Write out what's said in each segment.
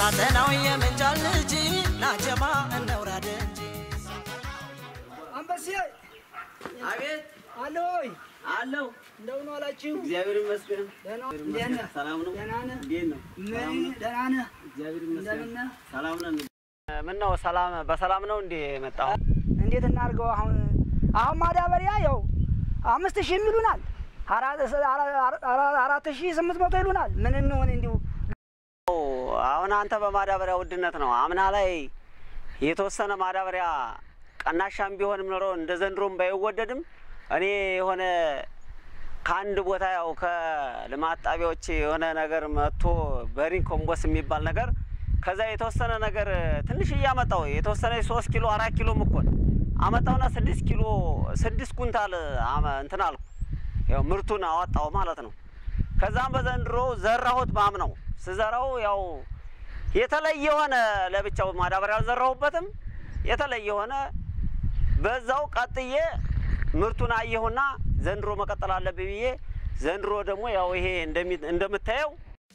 ሳተናው የምንጃል ልጅ ናጀማ እነውራድ እንጂ አንበሴ አቤት አለ ወይ? አለው። እንደምን ዋላችሁ? እግዚአብሔር ይመስገን። ደህና እግዚአብሔር እንዴት ነህ? ይመስገን። ሰላም ነው። ደህና ነህ? እንዴት ነው? ሰላም ምን ነው? ደህና ነህ? እግዚአብሔር እንደምን ይመስገን። ነህ? ሰላም ነን። ምን ነው ሰላም በሰላም ነው እንዴ የመጣው? እንዴት እናድርገው? አሁን አሁን ማዳበሪያ ያው አምስት ሺህ ይሉናል፣ አራት አራት ሺህ ስምንት መቶ ይሉናል። ምን እንሆን እንዲሁ አሁን አንተ በማዳበሪያ ውድነት ነው። አምና ላይ የተወሰነ ማዳበሪያ ቀናሻም ቢሆንም ኖሮ እንደ ዘንድሮም ባይወደድም እኔ የሆነ ከአንድ ቦታ ያው ከልማት ጣቢያዎች የሆነ ነገር መጥቶ በሪን ኮምቦስ የሚባል ነገር ከዛ የተወሰነ ነገር ትንሽ እያመጣው የተወሰነ ሶስት ኪሎ አራት ኪሎ ምኮን አመጣውና ስድስት ኪሎ ስድስት ኩንታል አመ- እንትን አልኩ ያው ምርቱን አወጣው ማለት ነው። ከዛም በዘንድሮ ዘራሁት ባም ነው ስዘራው ያው የተለየ የሆነ ለብቻው ማዳበሪያ አልዘራሁበትም። የተለየ የሆነ በዛው ቀጥዬ ምርቱን አየሁና ዘንድሮ መቀጠል አለብኝ ብዬ ዘንድሮ ደግሞ ያው ይሄ እንደሚ- እንደምታየው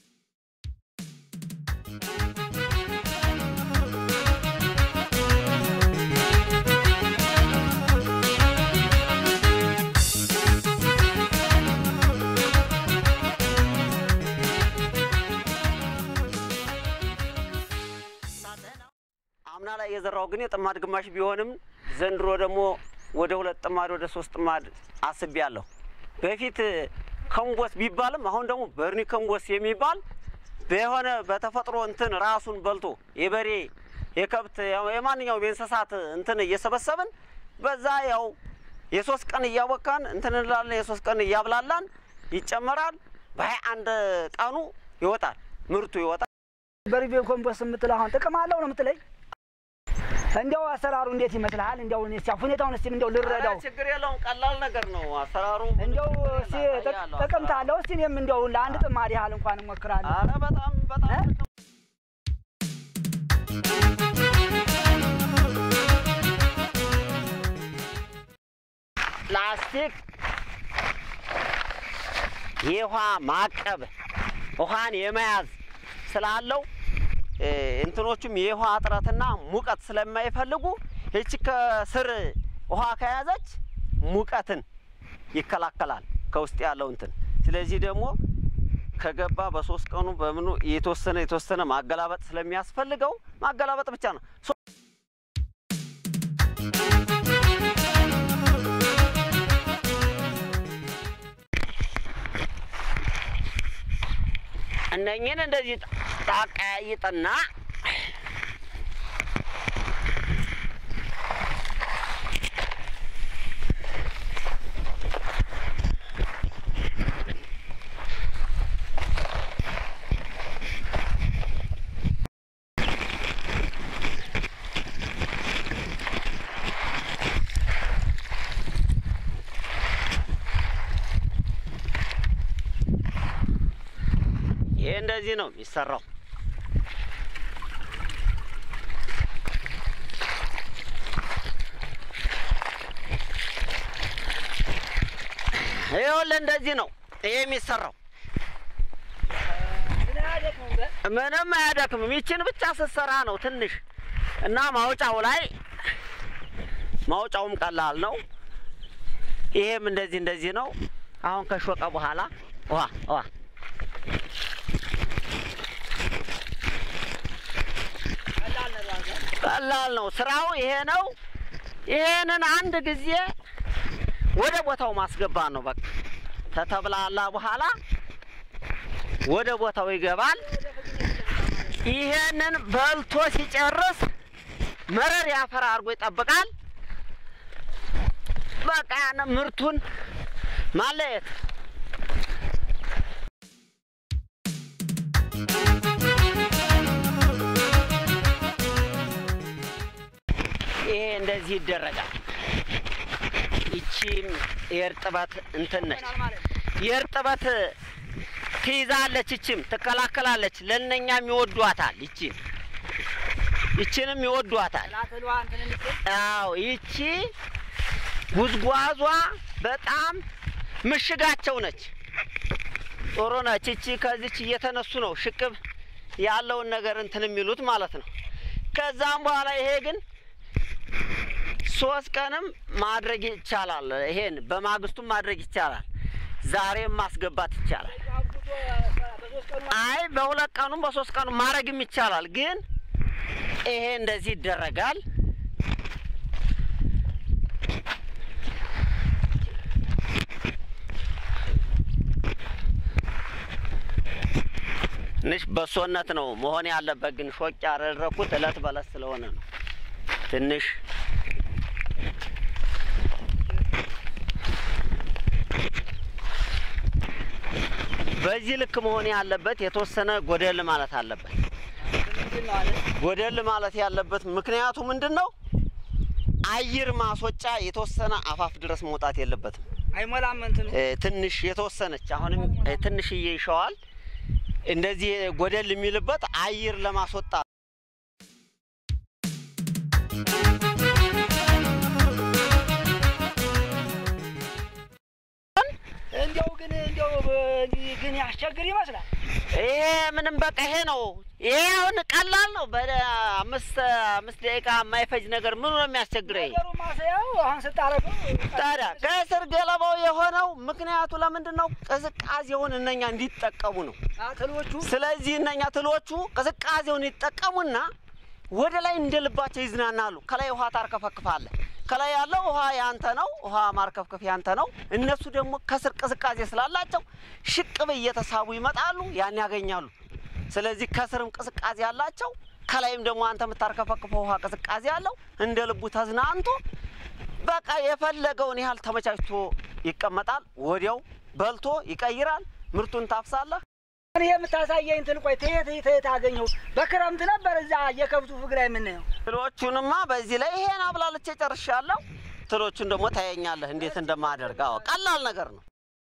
አምና ላይ የዘራው ግን የጥማድ ግማሽ ቢሆንም ዘንድሮ ደግሞ ወደ ሁለት ጥማድ ወደ ሶስት ጥማድ አስቤያለሁ። በፊት ከምቦስ ቢባልም አሁን ደግሞ በርኒ ከምቦስ የሚባል በሆነ በተፈጥሮ እንትን ራሱን በልቶ የበሬ የከብት ያው የማንኛውም የእንስሳት እንትን እየሰበሰብን በዛ ያው የሶስት ቀን እያቦካን እንትን እንላለን። የሶስት ቀን እያብላላን ይጨመራል። በሀያ አንድ ቀኑ ይወጣል፣ ምርቱ ይወጣል። በሪቬ ኮምፖስ የምትለው አሁን ጥቅም አለው ነው የምትለኝ? እንዲያው አሰራሩ እንዴት ይመስልሃል? እንዲያው እኔ እስኪ ሁኔታውን እስኪ እንዲያው ልረዳው። ኧረ ችግር የለውም። ቀላል ነገር ነው አሰራሩ። እንዲያው እስኪ ጥቅ- ያለው ጥቅምት አሰራሩ። አለው። እስኪ እኔም እንዲያው ለአንድ ጥማድ ያህል እንኳን እሞክራለሁ። ኧረ በጣም በጣም እ? ጥቅም ፕላስቲክ የውሃ ማቀብ ውሃን የመያዝ ስላለው እ፣ እንትኖቹም የውሃ እጥረትና ሙቀት ስለማይፈልጉ ይቺ ከስር ውሃ ከያዘች ሙቀትን ይከላከላል ከውስጥ ያለው እንትን። ስለዚህ ደግሞ ከገባ በሶስት ቀኑ በምኑ የተወሰነ የተወሰነ ማገላበጥ ስለሚያስፈልገው ማገላበጥ ብቻ ነው። ሶ- እነኝን እንደዚህ ታቀያይጥና ይሄ እንደዚህ ነው የሚሰራው። ይኸውልህ እንደዚህ ነው ይሄ የሚሰራው። ምንም አያደክምም። ይችን ብቻ ስትሰራ ነው ትንሽ እና ማውጫው ላይ ማውጫውም ቀላል ነው። ይሄም እንደዚህ እንደዚህ ነው። አሁን ከሾቀ በኋላ ውሃ ውሃ ቀላል ነው ስራው ይሄ ነው። ይሄንን አንድ ጊዜ ወደ ቦታው ማስገባት ነው። በቃ ተተብላላ በኋላ ወደ ቦታው ይገባል። ይሄንን በልቶ ሲጨርስ መረር ያፈር አድርጎ ይጠብቃል። በቃ ያንን ምርቱን ማለየት ይሄ እንደዚህ ይደረጋል። ይቺም የእርጥበት እንትን ነች። የእርጥበት ትይዛለች፣ ይችም ትከላከላለች። ለእነኛም ይወዷታል። ይቺን ይችንም ይወዷታል። አዎ ይቺ ጉዝጓዟ በጣም ምሽጋቸው ነች። ጥሩ ነች። ይቺ ከዚች እየተነሱ ነው ሽቅብ ያለውን ነገር እንትን የሚሉት ማለት ነው። ከዛም በኋላ ይሄ ግን ሶስት ቀንም ማድረግ ይቻላል። ይሄን በማግስቱም ማድረግ ይቻላል። ዛሬም ማስገባት ይቻላል። አይ በሁለት ቀኑም በሶስት ቀኑም ማድረግም ይቻላል። ግን ይሄ እንደዚህ ይደረጋል። ትንሽ በሶነት ነው መሆን ያለበት። ግን ሾቅ ያደረኩት እለት በለት ስለሆነ ነው ትንሽ በዚህ ልክ መሆን ያለበት የተወሰነ ጎደል ማለት አለበት። ጎደል ማለት ያለበት ምክንያቱ ምንድን ነው? አየር ማስወጫ የተወሰነ አፋፍ ድረስ መውጣት የለበትም። አይሞላም እንትኑ እ፣ ትንሽ የተወሰነች አሁንም እ፣ ትንሽዬ ይሸዋል። እንደዚህ ጎደል የሚልበት አየር ለማስወጣት እንዲያው ግን እንዲያው በ- ግን ያስቸግር ይመስላል። ይሄ ምንም በቃ ይሄ ነው። ይሄ አሁን ቀላል ነው። በአምስት አምስት ደቂቃ የማይፈጅ ነገር ምኑ ነው የሚያስቸግረኝ? ነገሩ ማሰያው አሁን ስታረገው ታዲያ ከስር ገለባው የሆነው ምክንያቱ ለምንድን ነው? ቅዝቃዜውን እነኛ እንዲጠቀሙ ነው። ትሎቹ ስለዚህ እነኛ ትሎቹ ቅዝቃዜውን ይጠቀሙና ወደ ላይ እንደ ልባቸው ይዝናናሉ። ከላይ ውሃ ታርከፈክፋለህ። ከላይ ያለው ውሃ ያንተ ነው፣ ውሃ ማርከፍከፍ ያንተ ነው። እነሱ ደግሞ ከስር ቅዝቃዜ ስላላቸው ሽቅብ እየተሳቡ ይመጣሉ፣ ያን ያገኛሉ። ስለዚህ ከስርም ቅዝቃዜ አላቸው፣ ከላይም ደግሞ አንተ የምታርከፈክፈው ውሃ ቅዝቃዜ አለው። እንደ ልቡ ተዝናንቶ በቃ የፈለገውን ያህል ተመቻችቶ ይቀመጣል። ወዲያው በልቶ ይቀይራል። ምርቱን ታፍሳለህ። እኔ የምታሳየኝ እንትን ቆይ ተየት ተየት አገኘው በክረምት ነበር እዛ የከብቱ ፍግ ላይ የምናየው ትሎቹንማ በዚህ ላይ ይሄን አብላልቼ ጨርሻለሁ። ትሎቹን ደግሞ ታየኛለህ እንዴት እንደማደርግ። አዎ ቀላል ነገር ነው።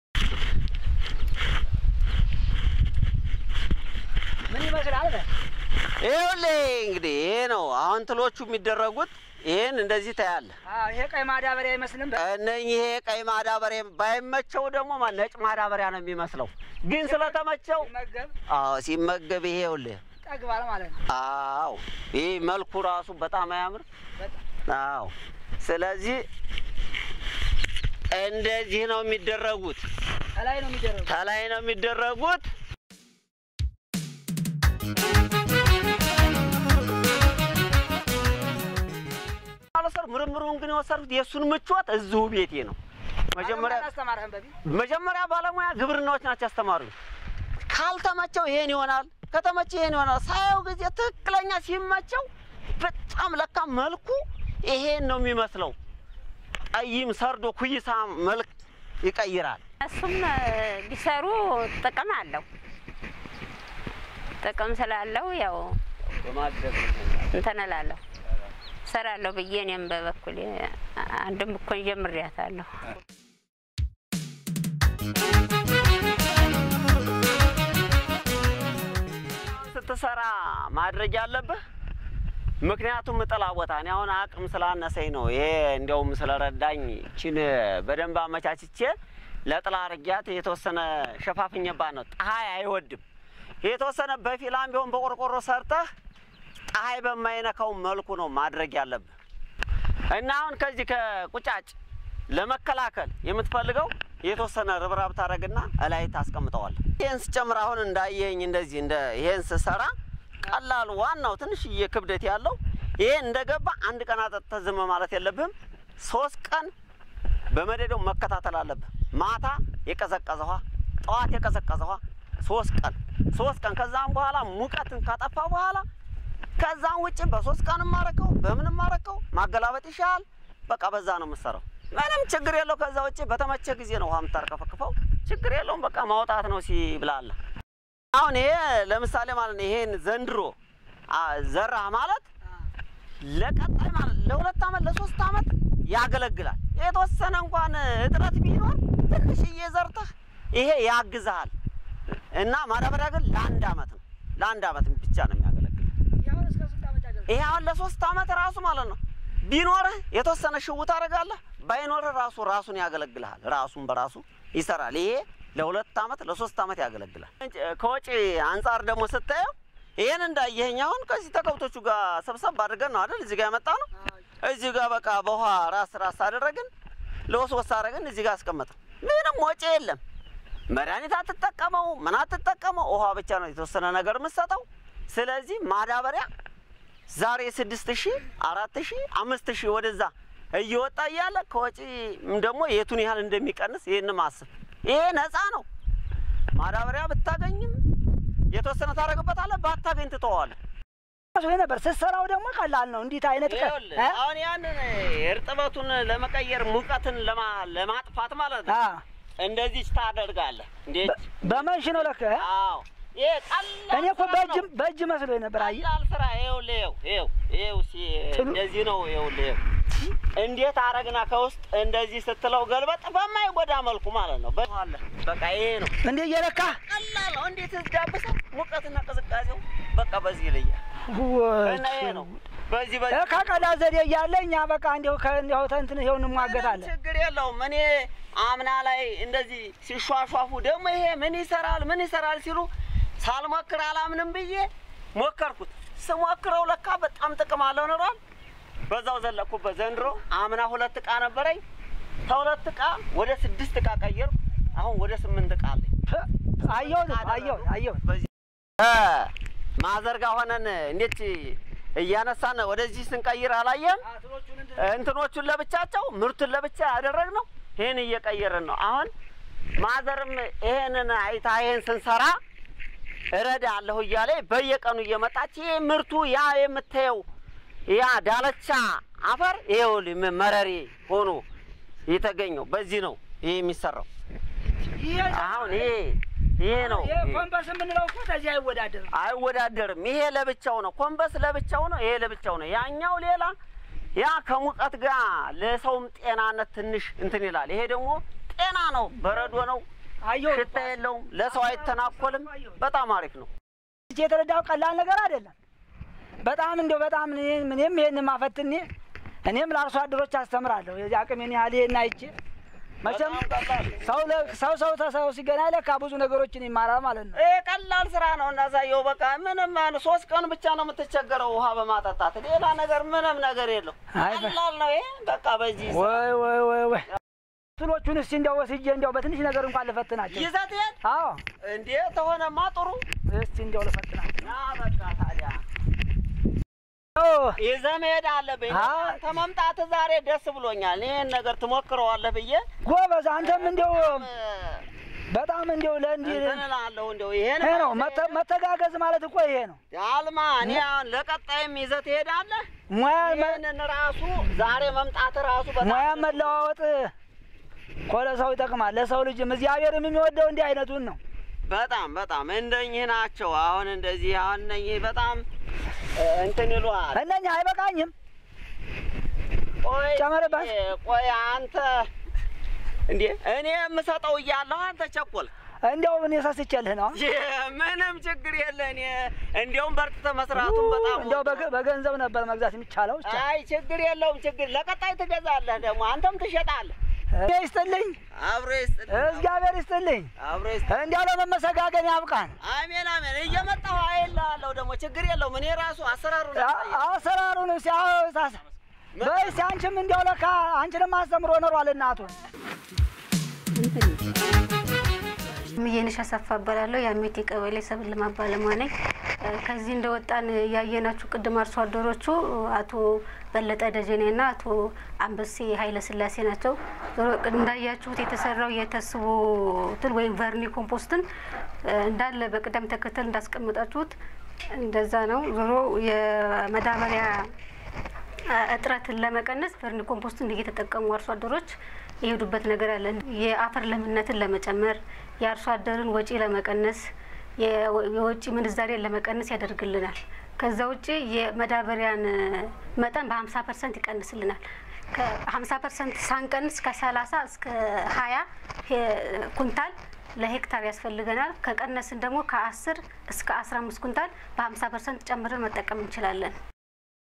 ምን ይመስላል በ ይኸውልህ እንግዲህ ይሄ ነው አሁን ትሎቹ የሚደረጉት። ይሄን እንደዚህ ታያለህ። አዎ ይሄ ቀይ ማዳበሪያ አይመስልም በ እነኚህ ይሄ ቀይ ማዳበሪያ ባይመቸው ደግሞ ማ- ነጭ ማዳበሪያ ነው የሚመስለው። ግን ስለተመቸው ሲመገብ አዎ ሲመገብ ይሄ ይኸውልህ ጠግባል ማለት ነው አዎ ይህ መልኩ ራሱ በጣም አያምር? በጣም አዎ። ስለዚህ እንደዚህ ነው የሚደረጉት። ከላይ ነው የሚደረገው ከላይ ነው የሚደረጉት። አለሰር ምርምሩን ግን የወሰድኩት የእሱን ምቾት እዚሁ ቤቴ ነው። መጀመሪያ አስተማርህን በፊት መጀመሪያ ባለሙያ ግብርናዎች ናቸው ያስተማሩኝ። ካልተመቸው ይሄን ይሆናል፣ ከተመቸው ይሄን ይሆናል። ሳየው ጊዜ ትክክለኛ ሲመቸው በጣም ለካ መልኩ ይሄን ነው የሚመስለው። ጠይም ሰርዶ ኩይሳ መልክ ይቀይራል። እሱም እ፣ ቢሰሩ ጥቅም አለው። ጥቅም ስላለው ያው እንትን እላለሁ እሰራለሁ ብዬ እኔም በበኩሌ አንድም እኮን ጀምሬያታለሁ። ስትሰራ ማድረግ ያለብህ ምክንያቱም ጥላ ቦታ እኔ አሁን አቅም ስላነሰኝ ነው። ይሄ እንዲያውም ስለረዳኝ ችን በደንብ አመቻችቼ ለጥላ አርጊያት የተወሰነ ሸፋፍኝባት ነው። ፀሐይ አይወድም። የተወሰነ በፊላም ቢሆን በቆርቆሮ ሰርተህ ፀሐይ በማይነካው መልኩ ነው ማድረግ ያለብህ እና አሁን ከዚህ ከቁጫጭ ለመከላከል የምትፈልገው የተወሰነ ርብራብ ታደርግና እላይ ታስቀምጠዋል። ይህን ስጨምር አሁን እንዳየኝ እንደዚህ እንደ ይሄን ስሰራ ቀላሉ ዋናው ትንሽዬ ክብደት ያለው ይሄ እንደገባ አንድ ቀን አጠጥተህ ዝም ማለት የለብህም። ሶስት ቀን በመደዳው መከታተል አለብህ። ማታ የቀዘቀዘ ውሃ፣ ጠዋት የቀዘቀዘ ውሃ ሶስት ቀን ሶስት ቀን ከዛም በኋላ ሙቀትን ካጠፋ በኋላ ከዛም ውጭ በሶስት ቀን ማረከው በምንም ማረከው ማገላበጥ ይሻል። በቃ በዛ ነው የምሰራው። ምንም ችግር የለው። ከዛ ውጭ በተመቸ ጊዜ ነው ውሃ የምታርከፈክፈው። ችግር የለውም። በቃ ማውጣት ነው ሲብላለ። አሁን ይሄ ለምሳሌ ማለት ነው ይሄን ዘንድሮ አ፣ ዘራ ማለት ለቀጣይ ማለት ለሁለት ዓመት ለሶስት ዓመት ያገለግላል። የተወሰነ እንኳን እጥረት ቢኖር ትንሽዬ ዘርተህ ይሄ ያግዝሃል እና ማዳበሪያ ግን ለአንድ ዓመት ነው ለአንድ ዓመት ብቻ ነው የሚያገለግል። ያሁን እስከ ስንት ዓመት ያገለግላል? ይሄ አሁን ለሶስት ዓመት ራሱ ማለት ነው ቢኖርህ የተወሰነ ሽው ታደርጋለህ፣ ባይኖርህ ራሱ ራሱን ያገለግልሃል። ራሱን በራሱ ይሰራል። ይሄ ለሁለት ዓመት ለሶስት ዓመት ያገለግላል። ከወጪ አንጻር ደግሞ ስታየው ይሄን እንዳየኸኝ አሁን ከዚህ ተከብቶቹ ጋር ሰብሰብ አድርገን ነው አይደል እዚህ ጋር ያመጣ ነው። እዚህ ጋር በቃ በውሃ ራስ ራስ አደረግን፣ ለወስ ወስ አደረግን፣ እዚህ ጋር አስቀመጥን። ምንም ወጪ የለም። መድኃኒት አትጠቀመው፣ ምን አትጠቀመው፣ ውሃ ብቻ ነው የተወሰነ ነገር የምትሰጠው። ስለዚህ ማዳበሪያ ዛሬ ስድስት ሺህ አራት ሺህ አምስት ሺህ ወደዛ እየወጣ እያለ ከወጪ ደግሞ የቱን ያህል እንደሚቀንስ ይህን ማስብ። ይሄ ነፃ ነው። ማዳበሪያ ብታገኝም የተወሰነ ታደርግበታለህ፣ ባታገኝ ትተዋለህ። መስሎኝ ነበር። ስትሰራው ደግሞ ቀላል ነው። እንዲት አይነት ቀ- ይኸውልህ እ? አሁን ያንን እርጥበቱን ለመቀየር ሙቀትን ለማ- ለማጥፋት ማለት ነው አ እንደዚህ ታደርጋለህ። እንዴት? በ- በመንሽ ነው ለካ እ? አዎ ይሄ ቀላል እኔ እኮ ስራ በእጅ ነው። በእጅ መስሎኝ ነበር። አየህ ቀላል ስራ ይኸውልህ፣ ይኸው ይኸው ይኸው እስኪ ትሉ- እንደዚህ ነው። ይኸውልህ ይኸው እንዴት አረግና ከውስጥ እንደዚህ ስትለው ገልበጥ በማይጎዳ መልኩ ማለት ነው። በ- አለ በቃ ይሄ ነው እንዴ እየለካ ቀላል ነው። እንዴት ዳብሰው ሙቀትና ቅዝቃዜው በቃ በዚህ ይለያል። እና ይሄ ነው በዚህ በዚህ ከቀላል ዘዴ እያለ እኛ በቃ እንዲሁ ከእንዲሁ ተንትን ይኸው ምንም እንሟገታለን። ችግር የለውም። እኔ አምና ላይ እንደዚህ ሲሿሿፉ ደግሞ ይሄ ምን ይሰራል ምን ይሰራል ሲሉ ሳልሞክር አላምንም ብዬ ሞከርኩት። ስሞክረው ለካ በጣም ጥቅም አለው ኖሯል። በዛው ዘለቅኩበት። ዘንድሮ አምና ሁለት እቃ ነበረኝ። ከሁለት እቃ ወደ ስድስት እቃ ቀየርኩ። አሁን ወደ ስምንት እቃ አለኝ። አየሁት አየሁት አየሁት በዚህ ማዘርጋ ሆነን እንዴት እያነሳን ወደዚህ ስንቀይር አላየም? እንትኖቹን ለብቻቸው ምርቱን ለብቻ ያደረግነው ይህን እየቀየርን ነው። አሁን ማዘርም ይሄንን አይታ ይሄን ስንሰራ እረዳ አለሁ እያለ በየቀኑ እየመጣች ይሄ ምርቱ ያ የምታየው ያ ዳለቻ አፈር ይኸውልህ ም- መረሬ ሆኖ የተገኘው በዚህ ነው ይሄ የሚሰራው። አሁን ይሄ ይሄ ነው ይሄ ኮምፓስ የምንለው እኮ ከዚህ አይወዳደርም። አይወዳደርም። ይሄ ለብቻው ነው፣ ኮምበስ ለብቻው ነው፣ ይሄ ለብቻው ነው። ያኛው ሌላ ያ ከሙቀት ጋር ለሰውም ጤናነት ትንሽ እንትን ይላል። ይሄ ደግሞ ጤና ነው፣ በረዶ ነው፣ አየሁት ሽታ የለውም፣ ለሰው አይተናኮልም። በጣም አሪፍ ነው። እዚህ የተረዳው ቀላል ነገር አይደለም። በጣም እንደው በጣም እኔ- እኔም ይሄን ማፈትኔ እኔም ለአርሶ አደሮች አስተምራለሁ። የዚህ አቅሜን ያህል ይሄን አይቼ መቼም በጣም ቀላል ነው። ሰው ለ- ሰው ሰው ተሰው ሲገናኝ ለካ ብዙ ነገሮችን ይማራል ማለት ነው። ይሄ ቀላል ስራ ነው። እናሳየው በቃ ምንም ያን ሶስት ቀን ብቻ ነው የምትቸገረው ውሃ በማጠጣት ሌላ ነገር ምንም ነገር የለው። አይ በ- ቀላል ነው ይሄ በቃ በዚህ ወይ ወይ ወይ ወይ ስሎቹን እስቲ እንዲያው ወስጄ እንዲያው በትንሽ ነገር እንኳን ልፈትናቸው። ይዘት ይሄድ አዎ እንዴ ተሆነማ ጥሩ እስቲ እንዲያው ልፈትናቸው። ና በቃ ታዲያ ኦ ይዘህ መሄድ አለብኝ። አዎ። አንተ መምጣት ዛሬ ደስ ብሎኛል። ይህን ነገር ትሞክረዋለህ ብዬ ጎበዝ፣ አንተም እንዲያው እ፣ በጣም እንዲያው ለእንዲህ እንትን እላለሁ እንደው ይሄን ይሄ ነው መተ- መተጋገዝ ማለት እኮ ይሄ ነው። አልማ እኔ አሁን ለቀጣይም ይዘህ ትሄዳለህ። ሙያ መ- ይህንን ራሱ ዛሬ መምጣት ራሱ በጣም ሙያ መለዋወጥ እኮ ለሰው ይጠቅማል። ለሰው ልጅም እግዚአብሔርም የሚወደው እንዲህ አይነቱን ነው። በጣም በጣም እንደኚህ ናቸው። አሁን እንደዚህ አሁን እነኚህ በጣም እ፣ እንትን ይሉሃል። እነኛ አይበቃኝም። ቆይ ጨመርበት። እ፣ ቆይ አንተ እንዴ እኔ የምሰጠው እያለሁ አንተ ቸኮል እንዲያው እኔ ሰስቼልህ ነው። ምንም ችግር የለ። እኔ እንዲያውም በርትተህ መስራቱን በጣም እንዲያው በገ- በገንዘብ ነበር መግዛት የሚቻለው። ብቻ አይ ችግር የለውም። ችግር ለቀጣይ ትገዛለህ፣ ደግሞ አንተም ትሸጣለህ። እኔ ይስጥልኝ፣ አብሮ ይስጥልህ፣ እግዚአብሔር ይስጥልኝ። አብሮ ይስጥልህ። እንዲያው ለመመሰጋገን ያብቃን። አሜን አሜን። እየመጣሁ አይልሃለሁ። ደግሞ ችግር የለውም። እኔ ራሱ አሰራሩን አ- አሰራሩን ሲያሳስ በይ እስኪ አንቺም እንዲያው ለካ አንቺንም አስተምሮ ኖሯል እናቱን ምየንሽ አሰፋ እባላለሁ። የአሜቴ ቀበሌ ሰብል ልማት ባለሙያ ነኝ። እ፣ ከዚህ እንደወጣን ያየናችሁ ቅድም አርሶ አደሮቹ አቶ በለጠ ደጀኔና አቶ አንበሴ ኃይለ ስላሴ ናቸው። ዞሮ እንዳያችሁት የተሰራው የተስቦ እንትን ወይም ቨርኒ ኮምፖስትን እ፣ እንዳለ በቅደም ተከተል እንዳስቀመጣችሁት እንደዛ ነው። ዞሮ የመዳበሪያ እጥረትን ለመቀነስ ቨርኒ ኮምፖስትን እየተጠቀሙ አርሶ አደሮች የሄዱበት ነገር አለ። የአፈር ለምነትን ለመጨመር፣ የአርሶ አደርን ወጪ ለመቀነስ፣ የወ- የወጪ ምንዛሬን ለመቀነስ ያደርግልናል። ከዛ ውጭ የመዳበሪያን መጠን በ50 ፐርሰንት ይቀንስልናል። ከ50 ፐርሰንት ሳንቀንስ ከ30 እስከ 20 ኩንታል ለሄክታር ያስፈልገናል። ከቀነስን ደግሞ ከ10 እስከ 15 ኩንታል በ50 ፐርሰንት ጨምረን መጠቀም እንችላለን።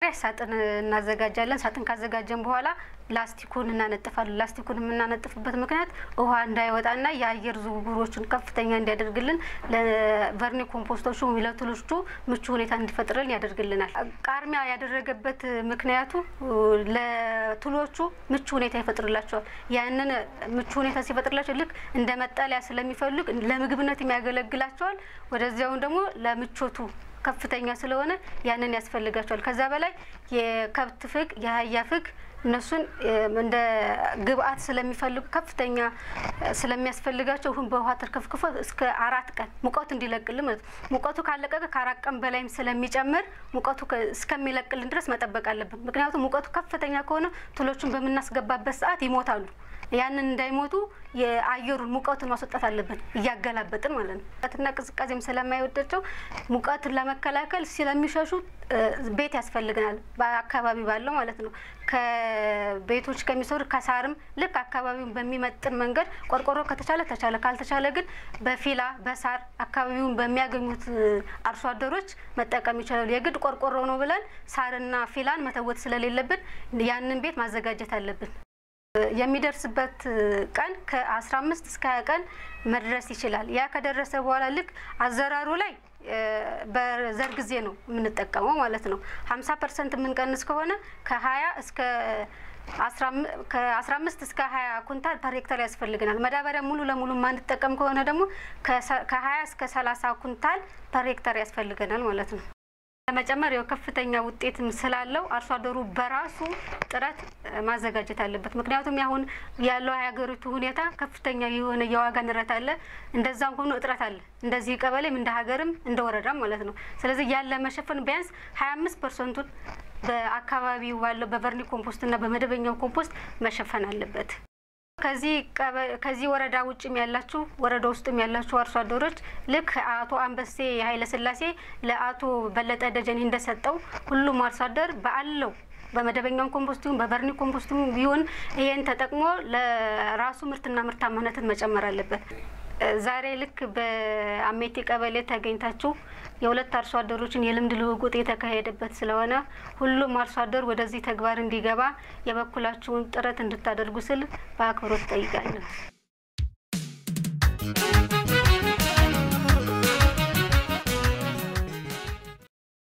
ሳጥን እናዘጋጃለን። ሳጥን ካዘጋጀን በኋላ ላስቲኩን እናነጥፋለን። ላስቲኩን የምናነጥፍበት ምክንያት ውሃ እንዳይወጣና የአየር ዝውውሮችን ከፍተኛ እንዲያደርግልን ለቨርኒ ኮምፖስቶቹ ለትሎቹ ምቹ ሁኔታ እንዲፈጥርልን ያደርግልናል። ቃርሚያ ያደረገበት ምክንያቱ ለትሎቹ ምቹ ሁኔታ ይፈጥርላቸዋል። ያንን ምቹ ሁኔታ ሲፈጥርላቸው ልክ እንደ መጠለያ ስለሚፈልግ ለምግብነት የሚያገለግላቸዋል። ወደዚያውን ደግሞ ለምቾቱ ከፍተኛ ስለሆነ ያንን ያስፈልጋቸዋል። ከዛ በላይ የከብት ፍግ፣ የአህያ ፍግ እነሱን እንደ ግብአት ስለሚፈልጉ ከፍተኛ ስለሚያስፈልጋቸው ሁን በውሃ ተርከፍክፎ እስከ አራት ቀን ሙቀቱ እንዲለቅልን ማለት ነው። ሙቀቱ ካለቀቀ ከአራት ቀን በላይም ስለሚጨምር ሙቀቱ እስከሚለቅልን ድረስ መጠበቅ አለብን። ምክንያቱም ሙቀቱ ከፍተኛ ከሆነ ትሎቹን በምናስገባበት ሰዓት ይሞታሉ። ያንን እንዳይሞቱ የአየሩን ሙቀቱን ማስወጣት አለብን፣ እያገላበጥን ማለት ነው። ሙቀትና ቅዝቃዜም ስለማይወዳቸው ሙቀትን ለመከላከል ስለሚሸሹ ቤት ያስፈልገናል፣ በአካባቢ ባለው ማለት ነው። ከቤቶች ከሚሰሩ ከሳርም ልክ አካባቢውን በሚመጥን መንገድ ቆርቆሮ ከተቻለ ተቻለ፣ ካልተቻለ ግን በፊላ በሳር አካባቢውን በሚያገኙት አርሶ አደሮች መጠቀም ይችላሉ። የግድ ቆርቆሮ ነው ብለን ሳርና ፊላን መተወት ስለሌለብን ያንን ቤት ማዘጋጀት አለብን። የሚደርስበት ቀን ከአስራ አምስት እስከ ሀያ ቀን መድረስ ይችላል። ያ ከደረሰ በኋላ ልክ አዘራሩ ላይ በዘር ጊዜ ነው የምንጠቀመው ማለት ነው። ሀምሳ ፐርሰንት የምንቀንስ ከሆነ ከሀያ እስከ ከአስራ አምስት እስከ ሀያ ኩንታል ፐር ሄክታር ያስፈልገናል። ማዳበሪያ ሙሉ ለሙሉ የማንጠቀም ከሆነ ደግሞ ከሀያ እስከ ሰላሳ ኩንታል ፐር ሄክታር ያስፈልገናል ማለት ነው። ለመጨመር ያው ከፍተኛ ውጤትም ስላለው አርሶ አደሩ በራሱ ጥረት ማዘጋጀት አለበት። ምክንያቱም ያሁን ያለው የሀገሪቱ ሁኔታ ከፍተኛ የሆነ የዋጋ ንረት አለ፣ እንደዛም ሆኖ እጥረት አለ። እንደዚህ ቀበሌም እንደ ሀገርም እንደ ወረዳም ማለት ነው። ስለዚህ ያለ መሸፈን ቢያንስ ሀያ አምስት ፐርሰንቱን በአካባቢው ባለው በቨርኒ ኮምፖስትና በመደበኛው ኮምፖስት መሸፈን አለበት። ከዚህ ወረዳ ውጭም ያላችሁ ወረዳ ውስጥም ያላችሁ አርሶ አደሮች ልክ አቶ አንበሴ ኃይለ ሥላሴ ለአቶ በለጠ ደጀኔ እንደሰጠው ሁሉም አርሶ አደር በአለው በመደበኛው ኮምፖስት ይሁን በቨርኒ ኮምፖስት ቢሆን ይሄን ተጠቅሞ ለራሱ ምርትና ምርታማነትን መጨመር አለበት። ዛሬ ልክ በአሜቴ ቀበሌ ተገኝታችሁ የሁለት አርሶ አደሮችን የልምድ ልውውጥ የተካሄደበት ስለሆነ ሁሉም አርሶ አደር ወደዚህ ተግባር እንዲገባ የበኩላችሁን ጥረት እንድታደርጉ ስል በአክብሮት ጠይቃለሁ።